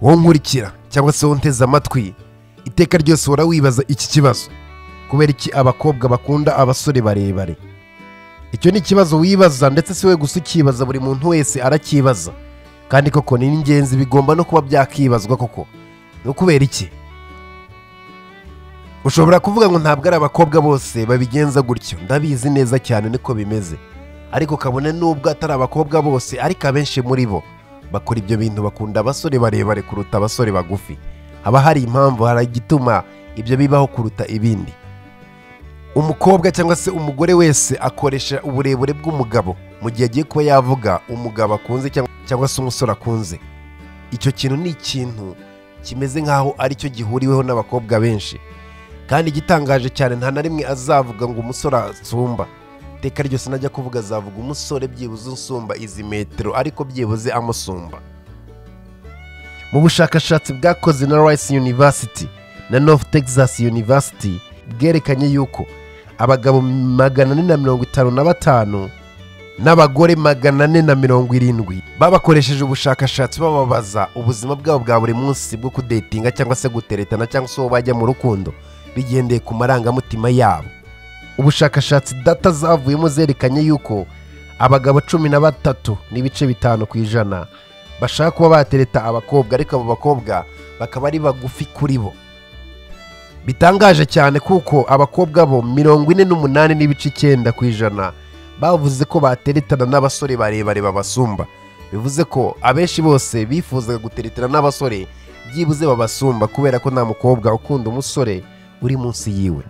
wowe nkurikira cyangwa se wowe nteze amatwi iteka ryose uhora wibaza iki kibazo kubera iki abakobwa bakunda abasore barebare icyo ni ikibazo wibaza ndetse si we gusa ukibaza buri muntu wese arakibaza kandi koko ni ingenzi bigomba no kuba byakibazwa koko ni ukubera iki ushobora kuvuga ngo ntabwo ari abakobwa bose babigenza gutyo ndabizi neza cyane niko bimeze ariko kabone nubwo atari abakobwa bose ariko abenshi muri bo bakora ibyo bintu bakunda abasore barebare kuruta abasore bagufi haba hari impamvu hari igituma ibyo bibaho kuruta ibindi umukobwa cyangwa se umugore wese akoresha uburebure bw'umugabo mu gihe agiye kuba yavuga umugabo akunze cyangwa- cyangwa se umusore akunze icyo kintu ni ikintu kimeze nk'aho ari cyo gihuriweho n'abakobwa benshi kandi igitangaje cyane nta na rimwe azavuga ngo umusore asumba iteka ryose najya kuvuga azavuga umusore byibuze unsumba izi metero ariko byibuze amusumba mu bushakashatsi bwakoze na rice university na north texas university bwerekanye yuko abagabo magana ane na mirongo itanu na batanu n'abagore magana ane na mirongo irindwi babakoresheje ubushakashatsi bababaza ubuzima bwabo bwa buri munsi bwo kudetinga cyangwa se guteretana cyangwa se uwo bajya mu rukundo bigendeye ku marangamutima yabo ubushakashatsi data zavuyemo zerekanye yuko abagabo cumi na batatu n'ibice bitanu ku ijana bashaka kuba batereta abakobwa ariko abo bakobwa bakaba ari bagufi kuri bo bitangaje cyane kuko abakobwa bo mirongo ine n'umunani n'ibice icyenda ku ijana bavuze ko bateretana n'abasore barebare babasumba bivuze ko abenshi bose bifuzaga guteretana n'abasore byibuze babasumba kubera ko nta mukobwa ukunda umusore uri munsi yiwe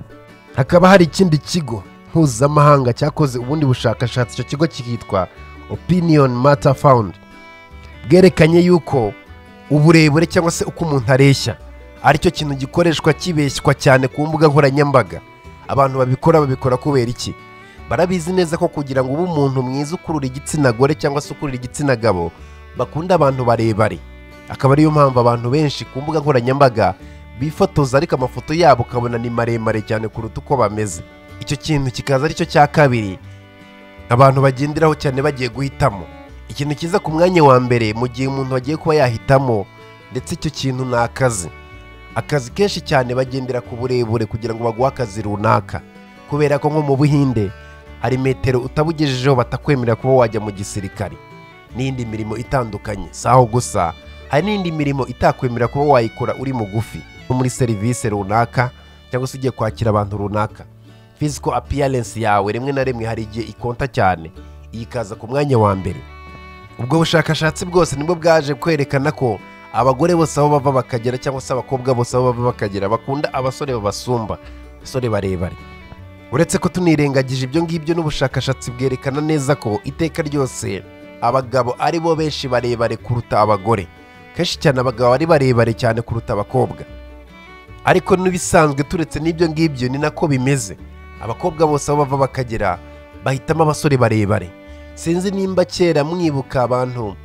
hakaba hari ikindi kigo mpuzamahanga cyakoze ubundi bushakashatsi icyo kigo kikitwa opinion matter found bwerekanye yuko uburebure cyangwa se uko umuntu areshya aricyo kintu gikoreshwa kibeshywa cyane ku mbuga nkoranyambaga abantu babikora babikora kubera iki barabizi neza ko kugira ngo ube umuntu mwiza ukurura igitsina gore cyangwa se ukurura igitsina gabo bakunda abantu barebare akaba ariyo mpamvu abantu benshi ku mbuga nkoranyambaga bifotoza ariko amafoto yabo ukabona ni maremare cyane kuruta uko bameze icyo kintu kikaza aricyo cya kabiri abantu bagenderaho cyane bagiye guhitamo ikintu kiza ku mwanya wa mbere mu gihe umuntu agiye kuba yahitamo ndetse icyo kintu ni akazi akazi kenshi cyane bagendera ku burebure kugira ngo baguhe akazi runaka kubera ko nko mu buhinde hari metero utabugejejeho batakwemerera kuba wajya mu gisirikare n'indi mirimo itandukanye si aho gusa hari n'indi mirimo itakwemerera kuba wayikora uri mugufi nko muri serivisi runaka cyangwa se ugiye kwakira abantu runaka physical appearance yawe rimwe na rimwe hari igihe ikonta cyane iyi ikaza ku mwanya wa mbere ubwo bushakashatsi bwose nibwo bwaje kwerekana ko abagore bose aho bava bakagera cyangwa se abakobwa bose aho bava bakagera bakunda abasore babasumba abasore barebare uretse ko tunirengagije ibyo ngibyo n'ubushakashatsi bwerekana neza ko iteka ryose abagabo ari bo benshi barebare kuruta abagore kenshi cyane abagabo ari barebare cyane kuruta abakobwa ariko n'ibisanzwe turetse n'ibyo ngibyo ni nako bimeze abakobwa bose aho bava bakagera bahitamo abasore barebare sinzi nimba kera mwibuka abantu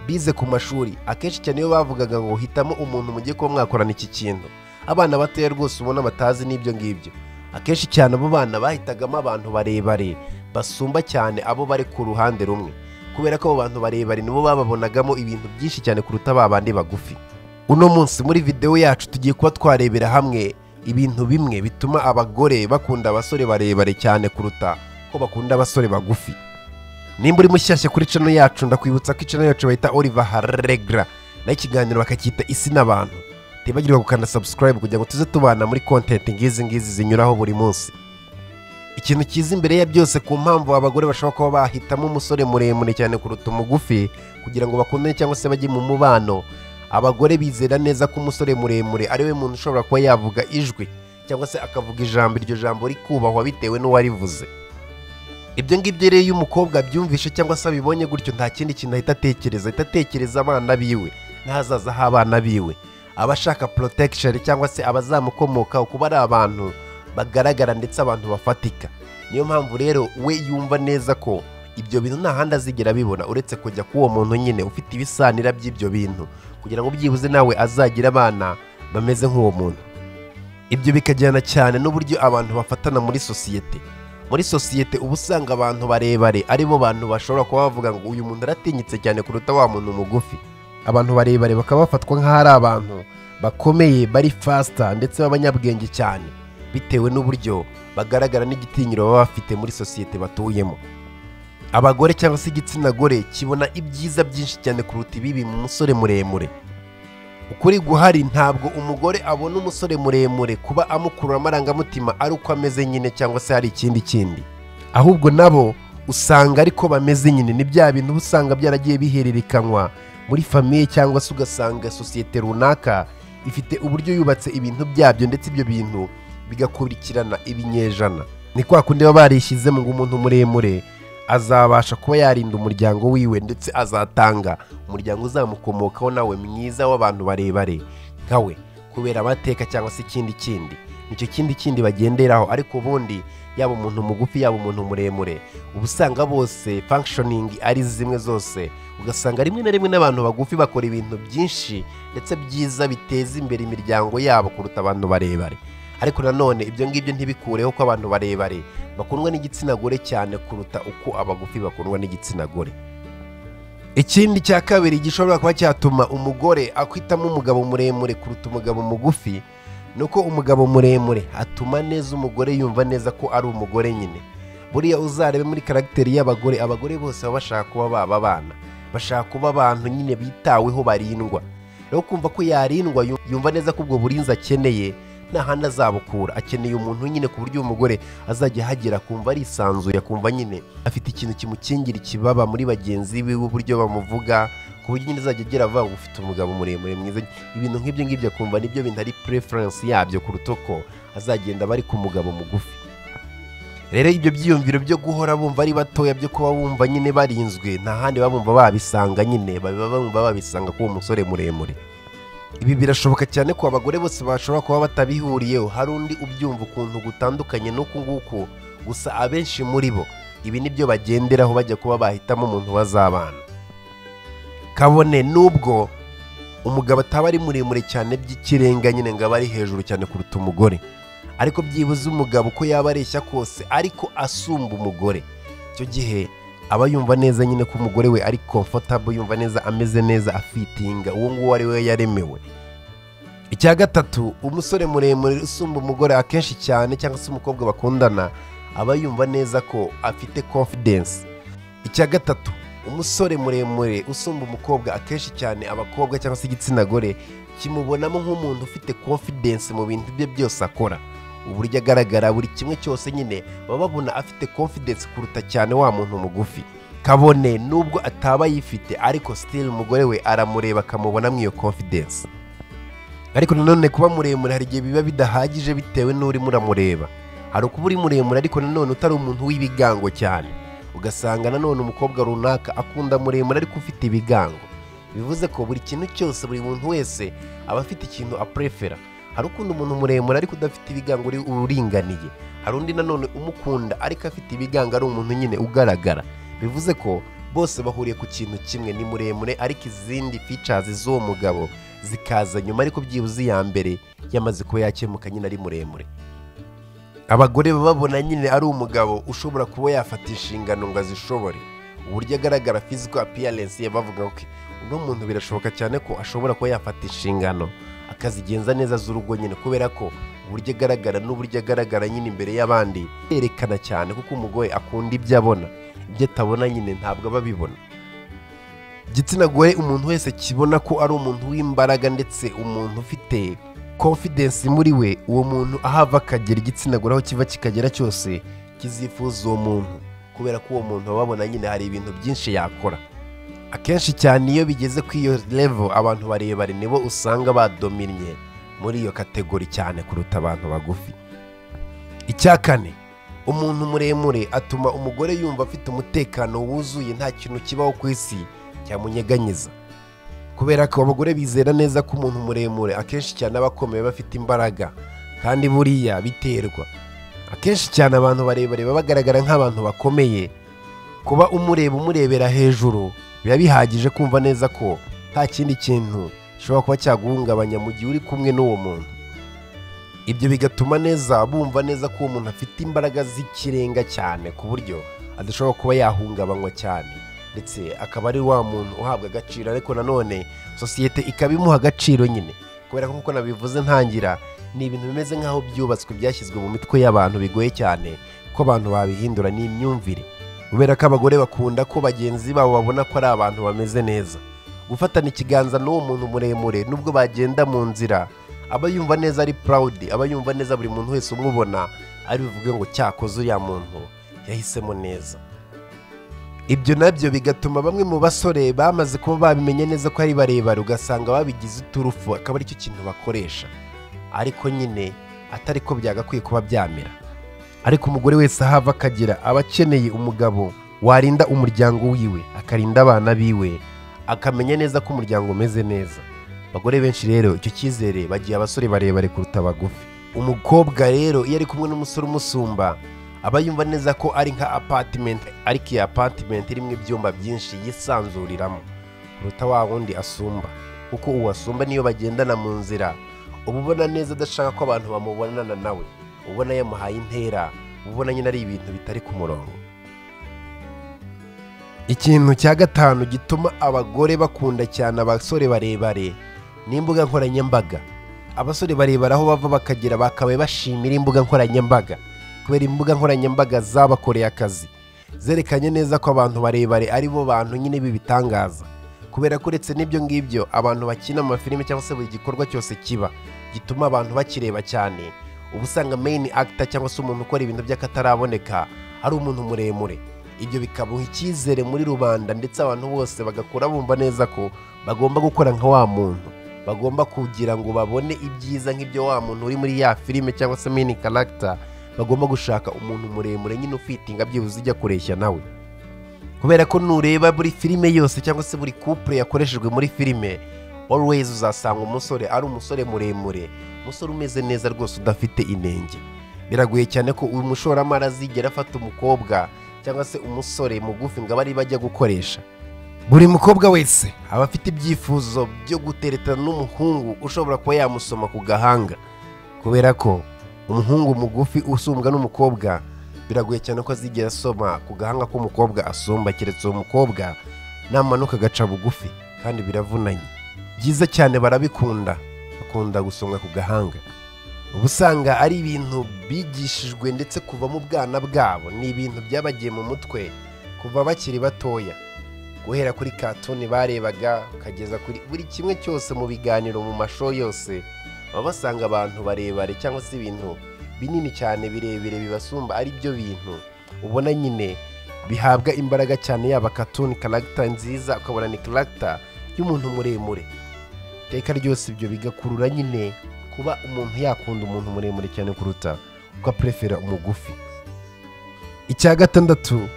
bize ku mashuri akenshi cyane iyo bavugaga ngo hitamo umuntu mugiye kuba mwakorana iki kintu abana batoya rwose ubona batazi n'ibyo ngibyo akenshi cyane abo bana bahitagamo abantu barebare basumba cyane abo bari ku ruhande rumwe kubera ko abo bantu barebare nibo bababonagamo ibintu byinshi cyane kuruta ba bandi bagufi uno munsi muri videwo yacu tugiye kuba twarebera hamwe ibintu bimwe bituma abagore bakunda abasore barebare cyane kuruta ko bakunda abasore bagufi nimba uri mushyashya kuri cano yacu ndakwibutsa ko icano yacu bayita oliver haregra naho ikiganiro bakacyita isi n'abantu tibagirwa gukanda subscribe kugira ngo tuze tubana muri content ngizi ngizi zinyuraho buri munsi ikintu cyiza imbere ya byose ku mpamvu abagore bashobora kuba bahitamo umusore muremure cyane kuruta umugufi kugira ngo bakundane cyangwa se bajye mu mubano abagore bizera neza ko umusore muremure ari we muntu ushobora kuba yavuga ijwi cyangwa se akavuga ijambo iryo jambo rikubahwa bitewe n'uwarivuze ibyo ngibyo rero iyo umukobwa abyumvishe cyangwa se abibonye gutyo nta kindi kintu ahita atekereza ahita atekereza abana biwe n'ahazaza h'abana biwe aba ashaka protection cyangwa se abazamukomokaho kuba ari abantu bagaragara ndetse abantu bafatika niyo mpamvu rero we yumva neza ko ibyo bintu nta handi azigera abibona uretse kujya k'uwo muntu nyine ufite ibisanira by'ibyo bintu kugira ngo byibuze nawe azagire abana bameze nk'uwo muntu ibyo bikajyana cyane n'uburyo abantu bafatana muri sosiyete muri sosiyete uba usanga abantu barebare ari bo bantu bashobora kuba bavuga ngo uyu muntu aratinyitse cyane kuruta wa muntu mugufi abantu barebare bakaba bafatwa nk'aho ari abantu bakomeye bari fasita ndetse b'abanyabwenge cyane bitewe n'uburyo bagaragara n'igitinyiro baba bafite muri sosiyete batuyemo abagore cyangwa se igitsina gore kibona ibyiza byinshi cyane kuruta ibibi mu musore muremure ukuri guhari ntabwo umugore abona umusore muremure kuba amukurura amarangamutima ari uko ameze nyine cyangwa se hari ikindi kindi ahubwo nabo usanga ariko bameze nyine ni bya bintu uba usanga byaragiye bihererekanywa muri famiye cyangwa se ugasanga sosiyete runaka ifite uburyo yubatse ibintu byabyo ndetse ibyo bintu bigakurikirana ibinyejana ni kwa kundi baba barishyizemo ngo umuntu muremure azabasha kuba yarinda umuryango wiwe ndetse azatanga umuryango uzamukomokaho nawe mwiza w'abantu barebare nkawe kubera amateka cyangwa se ikindi kindi nicyo kindi kindi bagenderaho ariko ubundi yaba umuntu mugufi yaba umuntu muremure uba usanga bose functioning ari zimwe zose ugasanga rimwe na rimwe n'abantu bagufi bakora ibintu byinshi ndetse byiza biteza imbere imiryango yabo kuruta abantu barebare ariko nanone ibyo ngibyo ntibikureho ko abantu barebare bakundwa n'igitsina gore cyane kuruta uko abagufi bakundwa n'igitsina gore ikindi cya kabiri gishobora kuba cyatuma umugore akwitamo umugabo muremure kuruta umugabo mugufi ni uko umugabo muremure atuma neza umugore yumva neza ko ari umugore nyine buriya uzarebe muri karagiteri y'abagore abagore bose baba bashaka kuba baba abana bashaka kuba abantu nyine bitaweho barindwa rero kumva ko yarindwa yu- yumva neza ko ubwo burinzi akeneye nta handi azabukura akeneye umuntu nyine ku buryo uyu mugore azajya ahagera akumva arisanzuye akumva nyine afite ikintu kimukingira ikibaba muri bagenzi biwe uburyo bamuvuga ku buryo nyine azajya agera avuga ngo ufite umugabo muremure mwiza ibintu nk'ibyo ngibyo akumva nibyo bintu ari preference yabyo kuruta uko azagenda aba ari ku mugabo mugufi rero ibyo byiyumviro byo guhora bumva ari batoya byo kuba bumva nyine barinzwe nta handi baba bumva babisanga nyine baba bumva babisanga k'uwo musore muremure ibi birashoboka cyane ko abagore bose bashobora kuba batabihuriyeho hari undi ubyumva ukuntu gutandukanye n'uku nguku gusa abenshi muri bo ibi nibyo bagenderaho bajya kuba bahitamo umuntu bazabana kabone nubwo umugabo ataba ari muremure cyane by'ikirenga nyine ngo abe ari hejuru cyane kuruta umugore ariko byibuze umugabo uko yaba areshya kose ariko asumba umugore icyo gihe aba yumva neza nyine ko umugore we ari comfortable yumva neza ameze neza afitinga uwo nguwo ari we yaremewe icya gatatu umusore muremure usumba umugore akenshi cyane cyangwa se umukobwa bakundana aba yumva neza ko afite confidence icya gatatu umusore muremure usumba umukobwa akenshi cyane abakobwa cyangwa se igitsina gore kimubonamo nk'umuntu ufite confidence mu bintu bye byose akora uburyo agaragara buri kimwe cyose nyine baba babona afite confidence kuruta cyane wa muntu mugufi kabone nubwo ataba ayifite ariko still umugore we aramureba akamubonamo iyo confidence ariko nanone kuba muremure hari igihe biba bidahagije bitewe n'urimo uramureba hari ukuba uri muremure ariko nanone utari umuntu w'ibigango cyane ugasanga nanone umukobwa runaka akunda muremure ariko ufite ibigango bivuze ko buri kintu cyose buri muntu wese aba afite ikintu aprefera hari ukunda umuntu muremure ariko udafite ibigango uri uringaniye hari undi nanone umukunda ariko afite ibigango ari umuntu nyine ugaragara bivuze ko bose bahuriye ku kintu kimwe ni muremure ariko izindi features z'uwo mugabo zikaza nyuma ariko byibuze iya mbere yamaze kuba yakemuka nyine ari muremure abagore baba babona nyine ari umugabo ushobora kuba yafata inshingano ngo azishobore uburyo agaragara physical appearance ye bavuga ko uno muntu birashoboka cyane ko ashobora kuba yafata inshingano akazigenza neza z'urugo nyine kubera ko uburyo agaragara n'uburyo agaragara nyine imbere y'abandi yerekana cyane kuko umugore akunda ibyo abona ibyo atabona nyine ntabwo aba abibona igitsina gore umuntu wese kibona ko ari umuntu w'imbaraga ndetse umuntu ufite confidence muri we uwo muntu aho ava akagera igitsina gore aho kiva kikagera cyose kizifuza uwo muntu kubera ko uwo muntu baba babona nyine hari ibintu byinshi yakora akenshi cyane iyo bigeze ku iyo level abantu barebare nibo usanga badominnye muri iyo kategori cyane kuruta abantu bagufi icya kane umuntu muremure atuma umugore yumva afite umutekano wuzuye nta kintu kibaho ku isi cyamunyeganyiza kubera ko abagore bizera neza ko umuntu muremure akenshi cyane aba akomeye bafite imbaraga kandi buriya biterwa akenshi cyane abantu barebare baba bagaragara nk'abantu bakomeye kuba umureba umurebera hejuru biba bihagije kumva neza ko nta kindi kintu gishobora kuba cyaguhungabanya mu gihe uri kumwe n'uwo muntu ibyo bigatuma neza bumva neza ko uwo muntu afite imbaraga z'ikirenga cyane ku buryo adashobora kuba yahungabanywa cyane ndetse akaba ari wa muntu uhabwa agaciro ariko nanone sosiyete ikaba imuha agaciro nyine kubera ko nk'uko nabivuze ntangira ni ibintu bimeze nk'aho byubatswe byashyizwe mu mitwe y'abantu bigoye cyane ko abantu babihindura n'imyumvire kubera ko abagore bakunda ko bagenzi babo babona ko ari abantu bameze neza gufatana ikiganza n'uwo muntu muremure nubwo bagenda mu nzira aba yumva neza ari purawudi aba yumva neza buri muntu wese umubona ari buvuge ngo cyakoze uriya muntu yahisemo neza ibyo nabyo bigatuma bamwe mu basore bamaze kuba babimenye neza ko ari barebare ugasanga babigize uturufu akaba aricyo kintu bakoresha ariko nyine atari ko byagakwiye kuba byamera ariko umugore wese ahava akagira aba akeneye umugabo warinda umuryango wiwe akarinda abana biwe akamenya neza ko umuryango umeze neza abagore benshi rero icyo cyizere bagiye abasore barebare kuruta abagufi umukobwa rero iyo ari kumwe n'umusore umusumba aba yumva neza ko ari nka apatimenti ariko iyi apatimenti irimo ibyumba byinshi yisanzuriramo kuruta wa wundi asumba kuko uwo asumba niyo bagendana mu nzira uba ubona neza adashaka ko abantu bamubonana nawe ubona yamuhaye intera ubona nyine ari ibintu bitari ku murongo ikintu cya gatanu gituma abagore bakunda cyane abasore barebare ni imbuga nkoranyambaga abasore barebare aho bava bakagera bakabaye bashimira imbuga nkoranyambaga kubera imbuga nkoranyambaga zabakoreye akazi zerekanye neza ko abantu barebare ari bo bantu nyine b'ibitangaza kubera ko uretse n'ibyo ngibyo abantu bakina amafilime cyangwa se buri gikorwa cyose kiba gituma abantu bakireba cyane uba usanga meyini akita cyangwa se umuntu ukora ibintu by'akataraboneka ari umuntu muremure ibyo bikamuha icyizere muri rubanda ndetse abantu bose bagakura bumva neza ko bagomba gukora nka wa muntu bagomba kugira ngo babone ibyiza nk'ibyo wa muntu uri muri ya filime cyangwa se meyini karagita bagomba gushaka umuntu muremure nyine ufitinga byibuze ujya kureshya nawe kubera ko nureba buri filime yose cyangwa se buri couple yakoreshejwe muri filime always uzasanga umusore ari umusore muremure umusore umeze neza rwose udafite inenge biragoye cyane ko uyu mushoramari azigera afata umukobwa cyangwa se umusore mugufi ngo abe ari bajya gukoresha buri mukobwa wese aba afite ibyifuzo byo guteretana n'umuhungu ushobora kuba yamusoma ku gahanga kubera ko umuhungu mugufi usumbwa n'umukobwa biragoye cyane ko azigera asoma ku gahanga k'umukobwa asumba keretse uwo mukobwa namanuka agaca bugufi kandi biravunanye byiza cyane barabikunda bakunda gusonga ku gahanga uba usanga ari ibintu bigishijwe ndetse kuva mu bwana bwabo ni ibintu byabagiye mu mutwe kuva bakiri batoya guhera kuri katuni barebaga ukageza kuri buri kimwe cyose mu biganiro mu masho yose baba basanga abantu barebare cyangwa se ibintu binini cyane birebire bibasumba ari byo bintu ubona nyine bihabwa imbaraga cyane yaba katuni karagita nziza ukabona ni karagita y'umuntu muremure iteka ryose ibyo bigakurura nyine kuba umuntu yakunda umuntu muremure cyane kuruta uko aperefera umugufi icya gatandatu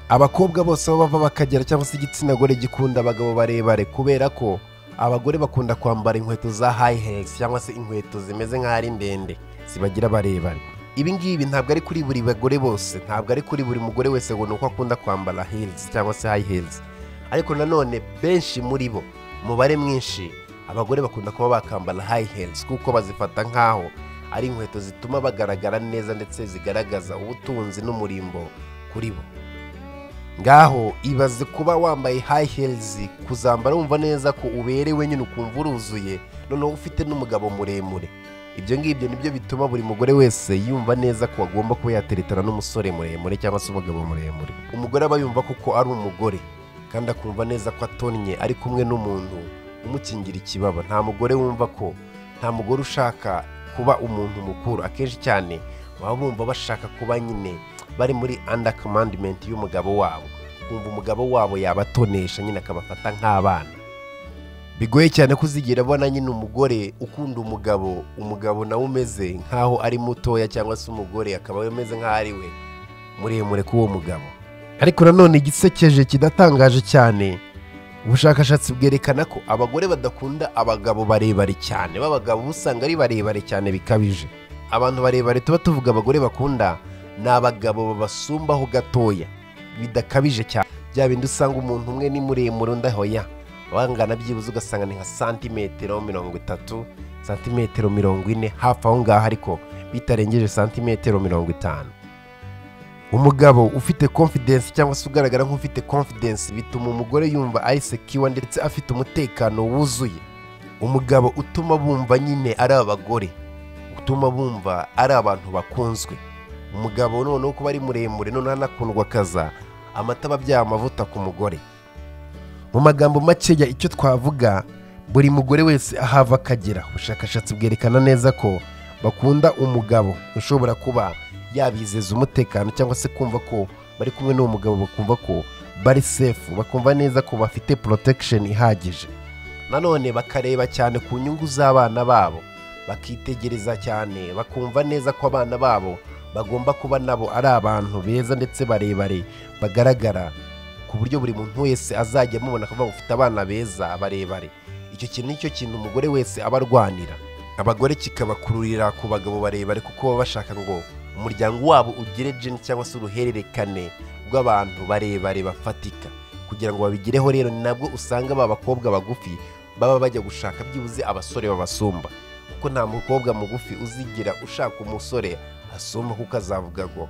abakobwa bose aho bava bakagera cyangwa se igitsina gore gikunda abagabo barebare kubera ko abagore bakunda kwambara inkweto za hayi hegisi cyangwa se inkweto zimeze nk'aho ari ndende zibagira barebare ibi ngibi ntabwo ari kuri buri bagore bose ntabwo ari kuri buri mugore wese ngo ni uko akunda kwambara hilizi cyangwa se hayi hilizi ariko nanone benshi muri bo umubare mwinshi abagore bakunda kuba bakambara hayi hilizi kuko bazifata nk'aho ari inkweto zituma bagaragara neza ndetse zigaragaza ubutunzi n'umurimbo kuri bo ngaho ibaze kuba wambaye hayi hilizi kuzambara wumva neza ko uberewe nyine ukumva uruzuye noneho ufite n'umugabo muremure ibyo ngibyo nibyo bituma buri mugore wese yumva neza ko agomba kuba yateretana n'umusore muremure cyangwa se umugabo muremure umugore aba yumva koko ari umugore kandi akumva neza ko atonnye ari kumwe n'umuntu umukingira ikibaba nta mugore wumva ko nta mugore ushaka kuba umuntu mukuru akenshi cyane baba bumva bashaka kuba nyine bari muri anda kamandimenti y'umugabo wabo kumva umugabo wabo yabatonesha nyine akabafata nk'abana bigoye cyane kuzigira abona nyine umugore ukunda umugabo umugabo nawe umeze nk'aho ari mutoya cyangwa se umugore akaba ameze nk'aho ari we muremure k'uwo mugabo ariko nanone igisekeje kidatangaje cyane ubushakashatsi bwerekana ko abagore badakunda abagabo barebare cyane b'abagabo usanga ari barebare cyane bikabije abantu barebare tuba tuvuga abagore bakunda ni abagabo babasumbaho gatoya bidakabije cyane bya bindi usanga umuntu umwe ni muremure undi ahoya wangana byibuze ugasanga ni nka santimetero mirongo itatu santimetero mirongo ine hafi aho ngaho ariko bitarengeje santimetero mirongo itanu umugabo ufite confidence cyangwa se ugaragara nk'ufite confidence bituma umugore yumva ari secure ndetse afite umutekano wuzuye umugabo utuma bumva nyine ari abagore utuma bumva ari abantu bakunzwe umugabo noneho kuba ari muremure noneho anakundwa akaza amata aba abyaye amavuta ku mugore mu magambo makeya icyo twavuga buri mugore wese ahava akagera ubushakashatsi bwerekana neza ko bakunda umugabo ushobora kuba yabizeza umutekano cyangwa se kumva ko bari kumwe n'uwo mugabo bakumva ko bari sefu bakumva neza ko bafite porotekisheni ihagije nanone bakareba cyane ku nyungu z'abana babo bakitegereza cyane bakumva neza ko abana babo bagomba kuba nabo ari abantu beza ndetse barebare bagaragara ku buryo buri muntu wese azajya amubona akavuga ngo ufite abana beza barebare icyo kintu nicyo kintu umugore wese aba arwanira abagore kikabakururira ku bagabo barebare kuko baba bashaka ngo umuryango wabo ugire jeni cyangwa se uruhererekane rw'abantu barebare bafatika kugira ngo babigereho rero ni nabwo usanga ba bakobwa bagufi baba bajya gushaka byibuze abasore babasumba kuko nta mukobwa mugufi uzigira ushaka umusore asumba kuko azavuga ngo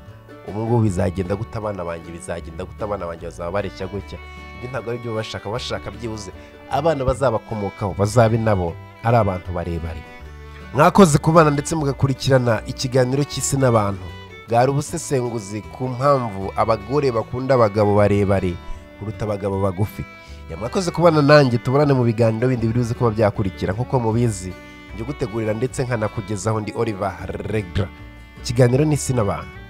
ubu ngubu bizagenda gute abana banjye bizagenda gute abana banjye bazaba bareshya gutya ibyo ntabwo ari byo bashaka bashaka byibuze abana bazabakomokaho bazabe nabo ari abantu barebare mwakoze ku bana ndetse mugakurikirana ikiganiro cy'isi n'abantu bwari ubusesenguzi ku mpamvu abagore bakunda abagabo barebare kuruta abagabo bagufi yamwakoze ku bana nanjye tuburane mu biganiro bindi biri buze kuba byakurikira nk'uko mubizi njye ugutegurira ndetse nkanakugezaho ndi oliver regra ikiganiro n'isi n'abantu